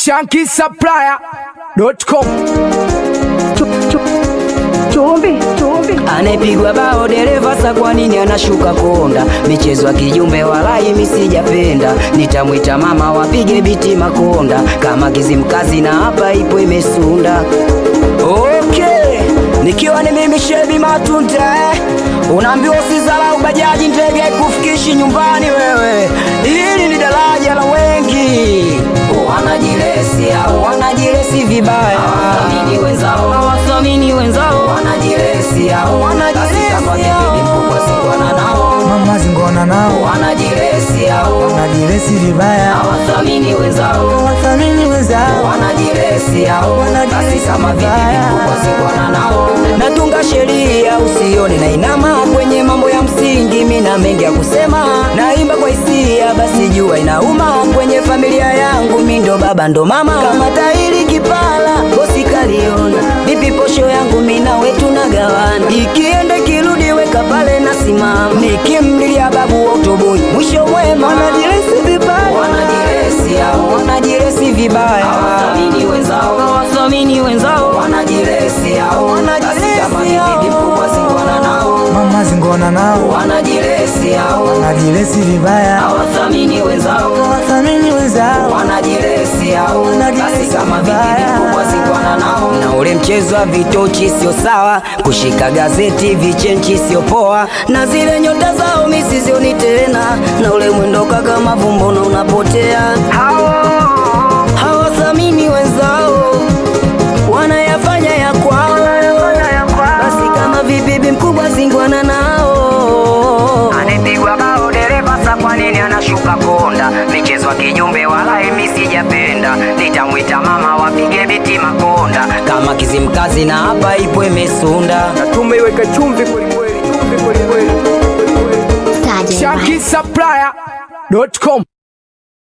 shankisupplier.com Chumvi, chumvi. Anayepigwa bao dereva sa kwa nini anashuka konda? Michezo ya kijumbe walai mi sijapenda, nitamwita mama wapige biti makonda, kama kizimkazi na hapa ipo imesunda. Okay, nikiwa ni mimi Shebi Matunda eh. Unaambiwa usizalau bajaji ndege kufikishi nyumbani wewe, hili ni daraja la wengi wanajiresi au wanajiresi vibaya, hawathamini wenzao, hawathamini wenzao, wanajiresi au wanajiresi mkubwa sikuana nao, mama zingona nao wanajiresi au wanajiresi vibaya hawathamini wenzao, wathamini wenzao wanajiresi au Wanajiresi basi kama vipi vibaya. vikubwa sikuana nao. Natunga sheria usione na inama kwenye mambo ya msingi, mina mengi ya kusema, naimba kwa hisia, basi jua inauma kwenye familia yangu, mi ndo baba ndo mama, kama tairi kipala bosi kaliona, vipi posho yangu mina wetu nagawana, ikienda kirudi weka pale nasimama, nikimlilia babu wa utoboi, mwisho mwema, wanajiresi vibaya wanajiresi au wanajiresi vibaya, hawathamini wenzao, hawathamini wenzao, wanajiresi au Wanajiresi basi kama ni hao. bibi mkubwa sikuana nao, mama zingona nao wanajiresi au wanajiresi vibaya hawathamini wenzao, wathamini wenzao wanajiresi au Wanajiresi basi kama bibi vibaya. mkubwa sikuana nao, na ule mchezo wa vitochi sio sawa, kushika gazeti vichenchi sio poa, na zile nyota zao mi sizioni tena, na ule mwendo kaka mavumbona unapotea hawathamini wenzao, wanayafanya ya kwao. Basi kama vibibi mkubwa zingwana nao, anapigwa bao dereva sa, kwa nini anashuka konda? Michezo ya kijumbe wala mimi sijapenda, nitamwita mama wapige biti makonda, kama kizimkazi na hapa ipo imesunda. tumeiweka chumvi kwelikweli chumvi kwelikweli Staja. shankisupplier.com